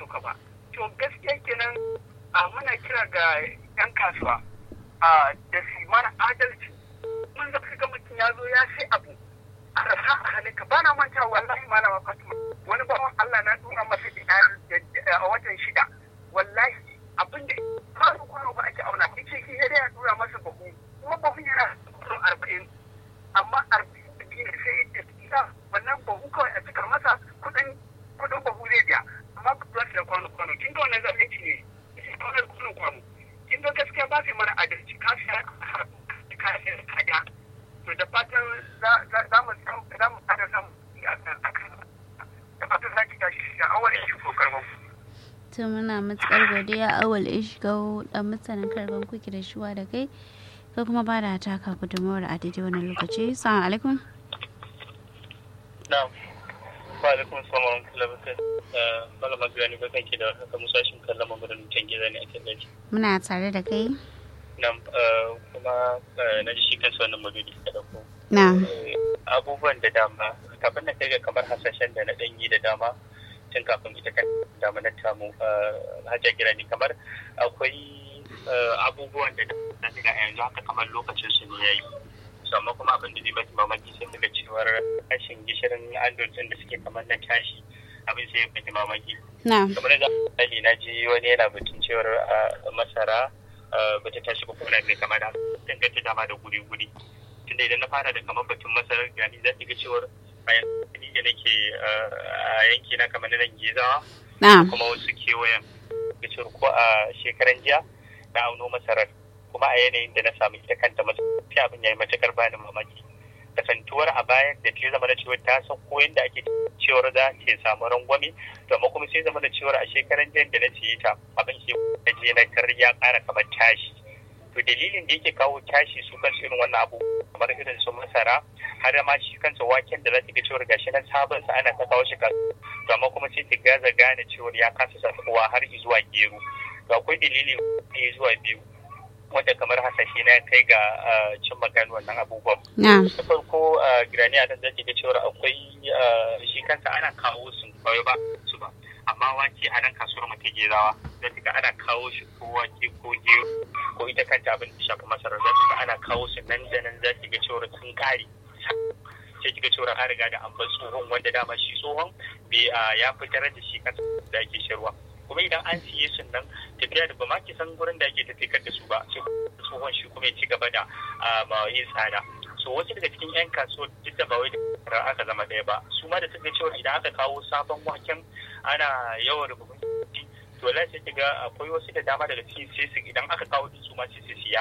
sauka ba to gaskiya kenan a muna kira ga yan kasuwa a da su mana adalci mun zaka ga mutum ya zo ya sai abu a rasa a hannunka ba na manta wallahi malama fatima wani bawan Allah na tura masa da a watan shida wallahi abin da kwano kwano ba ake auna ita shi ya ya tura masa bahu kuma bahu yana kwano arba'in amma arba'in da biyu ne sai ya tsira wannan bahu kawai a cika masa kudin kudin bahu zai biya amma ku ba da kwano kwano kin ga wannan zalunci ne shi kwano kwano kwano kin ga gaskiya ba su mana adalci ka siya ka siya kaja to da fatan za mu za mu fara samu da fatan za ki tashi da awal ya shigo karban to muna matukar godiya awal ishgau dan mutanen karban kuki da shuwa da kai ka kuma ba da taka gudunmawar a daidai wannan lokaci salamu alaikum na'am wa alaikum salam wa rahmatullahi wa barakatuh malama gani bakan ki da haka musashin kallon maganin mutan gida ne a tallaci muna tare da kai nan kuma na ji shi kansa wannan madudi da dauko na abubuwan da dama kafin na kai ga kamar hasashen da na danyi da dama tun kafin ita kan dama na tamu hajjar gira ne kamar akwai abubuwan da na ga yanzu haka kamar lokacin su ne ya yi amma kuma abin da zai baki mamaki sai daga cewar rashin gishirin android din da suke kamar na tashi abin sai ya baki mamaki na kamar da misali na ji wani yana batun cewar masara ba ta tashi ba ko na mai kama da danganta dama da guri-guri tunda idan na fara da kamar batun masarar gani za ki ga cewar a yankin da nake a yanki na kamar nan gizawa na kuma wasu kewayen ga cewar ko a shekaran jiya na auno masarar kuma a yanayin da na samu ita kanta masarar abin ya yi matukar bani mamaki kasantuwar a bayan da ta zama da cewar ta san ko yadda ake cewar za ta samu rangwame to amma kuma sai zama da cewar a shekaran jiya da na siye ta abin ke da je na kar ya kara kamar tashi to dalilin da yake kawo tashi su kansu irin wannan abu kamar irin su masara har ma shi kansa waken da za ta ga cewar gashi nan sabon sa ana ta kawo shi kasu to amma kuma sai ta gaza gane cewar ya kasa sakuwa har zuwa gero to akwai dalili ɗaya zuwa biyu wanda kamar hasashe na kai ga cin magana wannan abubuwan. na Da farko girani a nan zaki ga cewar akwai shi kansa ana kawo su ba ba su ba amma wake a nan kasuwar mu ta gezawa zaki ga ana kawo shi ko wake ko gero ko ita kanta abin da shafi masarar zaki ga ana kawo su nan da nan zaki ga cewar sun kare sai kiga cewar an riga da an bar tsohon wanda dama shi tsohon ya fitar da shi kansa da ake shirwa kuma idan an siye su nan tafiya da ba ma ki san gurin da ake tafiyar da su ba sai tsohon shi kuma ya ci gaba da ma yin tsada so wasu daga cikin yan kasuwa duk da ba wai da aka zama ɗaya ba su ma da suka cewa idan aka kawo sabon waken ana yawan rubutun to lai sai kiga akwai wasu da dama daga cikin sai su idan aka kawo su ma sai su siya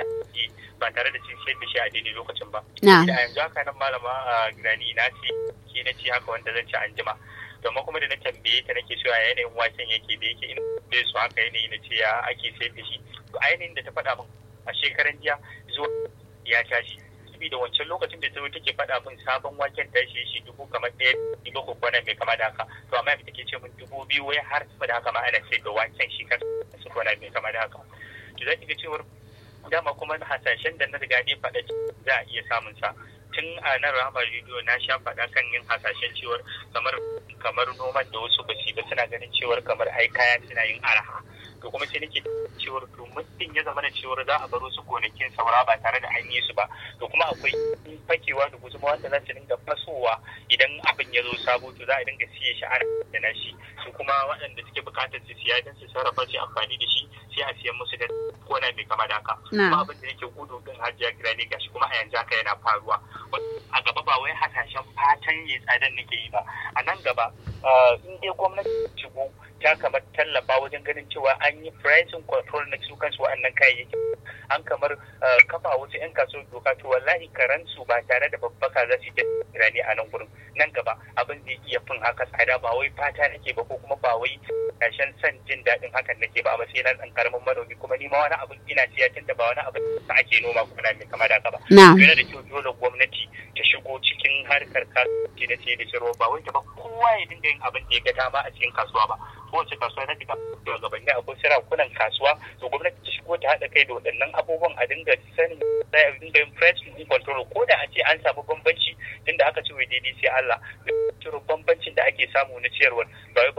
ba tare da cin sayar da shi a daidai lokacin ba. na Da yanzu haka nan malama a gani na ce ke na ce haka wanda zan ci an jima. Domin kuma da na tambaye ta nake cewa yanayin waken yake da yake ina bai su haka yanayi na ce ya ake sayar da shi. To a yanayin da ta faɗa min a shekaran jiya zuwa ya tashi. Saboda wancan lokacin da ta take faɗa min sabon waken tashi shi dubu kamar ɗaya dubu ko kwana mai kama da haka. To amma yanzu take ce min dubu biyu wai har sama da haka ma ana sayar da waken shi kansa su kwana mai kama da haka. To za ki ga cewar dama kuma hasashen da na riga ne faɗa za a iya samun sa tun a nan rahama rediyo na sha faɗa kan yin hasashen cewar kamar kamar noman da wasu ba ba suna ganin cewar kamar ai kaya suna yin araha to kuma sai nake cewar to muddin ya zama da cewar za a bar wasu gonakin saura ba tare da an yi su ba to kuma akwai fakewa da guzuma wanda za su dinga fasowa idan abin ya zo sabo to za a dinga siye shi ana da na shi su kuma waɗanda suke buƙatar su siya don su sarrafa su amfani da shi sai a siyan musu da kona mai kama da haka Na. kuma abin da yake gudu din hajiya gida ne gashi kuma a yanzu haka yana faruwa a gaba ba wai hasashen fatan ya tsadan nake yi ba a nan gaba ah, in dai gwamnati ta shigo ta kamar tallafa wajen ganin cewa an yi pricing control na su kansu wa'annan kayayyaki an kamar ah, kafa wasu 'yan kasuwar doka to wallahi karansu ba tare da babbaka za su yi rani a nan gurin nan gaba abin zai iya fin haka tsada ba wai fata nake ba ko kuma ba wai ƙarshen son jin daɗin hakan nake ba a matsayin na ɗan karamin manomi kuma ni ma wani abin ina siya tun da ba wani abin da ake noma ko na mai kama da haka ba na yana da kyau dole gwamnati ta shigo cikin harkar kasuwanci na siye da sayarwa ba wai ta ba kowa ya dinga yin abin da ya ga dama a cikin kasuwa ba kowace kasuwa ta shiga shugabanni akwai sarakunan kasuwa to gwamnati ta shigo ta haɗa kai da waɗannan abubuwan a dinga sanin za a dinga yin price control ko da a ce an samu bambanci tunda aka ce wai daidai sai Allah ciro bambancin da ake samu na ciyarwar ba wai